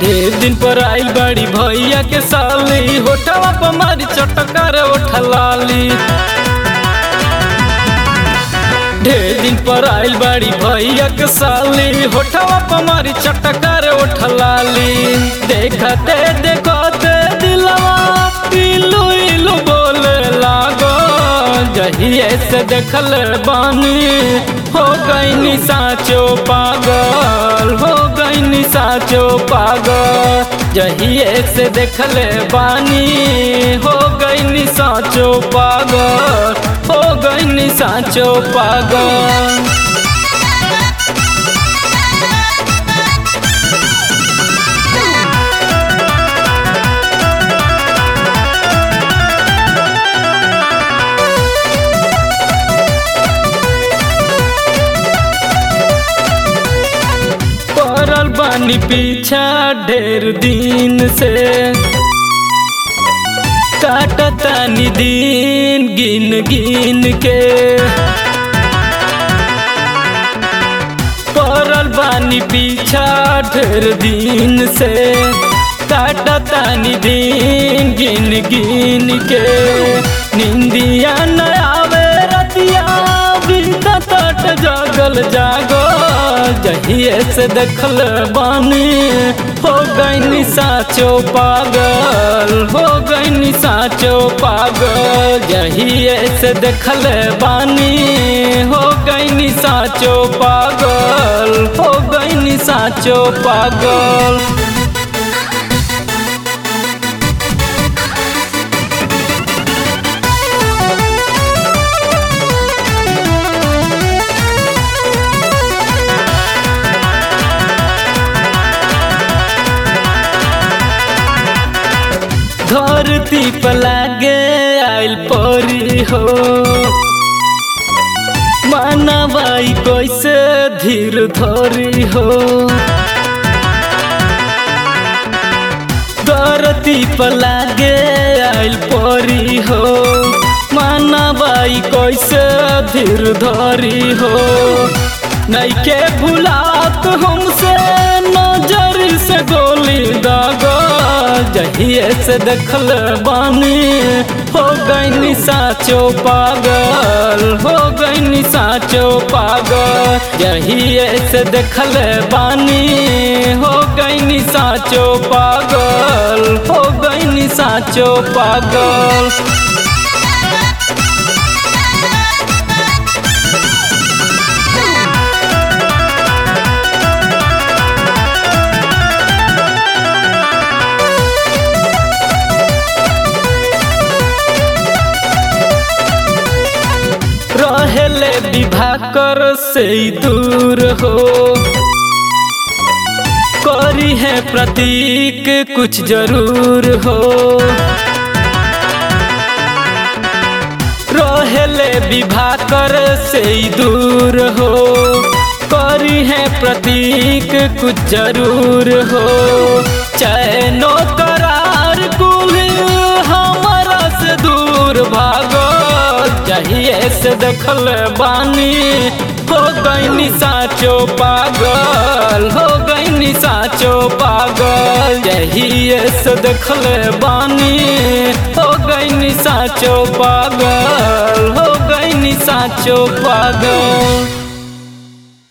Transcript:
एक दिन पर आइल बड़ी भैया के साली होठवा पर मारी चटकार उठलाली ढेर दिन पर आइल बड़ी भैया के साली होठवा पर मारी चटकार उठलाली देखते देखते दिलवा इलू इलू बोले लागो जहिए से देखल बानी हो गई साचो पागल हो गई साचो पागल जहिए से देखल बानी हो गई साचो पागल हो गई साचो पागल पड़ल बानी पीछा ढेर दिन से काटतानी दिन गिन गिन के पड़ल बानी पीछा ढेर दिन से काटतानी दिन गिन गिन के निंदिया न आवे रतिया बीता तट जागल जागो जहिए से देखल बानी हो गई साचो पागल हो गई साचो पागल जहिए से देखल बानी हो गई साचो पागल हो गई साचो पागल धरती पर लागे आइल परी हो मानवाई कैसे धीर धरी हो धरती पर लागे आइल परी हो मानवाई कैसे धीर धरी हो नैके भुलात हमसे नजर से गोली दागा जहिए से देखल बानी हो गई साचो पागल हो गई साचो पागल जहिए से देखल बानी हो गई साचो पागल हो गई साचो पागल रहेले विवाह कर से दूर हो करी है प्रतीक कुछ जरूर हो रहेले विवाह कर से दूर हो करी है प्रतीक कुछ जरूर हो चैनो करार कुल हमारा से दूर भागो चाहिए से देखल बानी हो गई साचो पागल हो गई साचो पागल यही से देखल बानी हो गई साचो पागल हो गई साचो पागल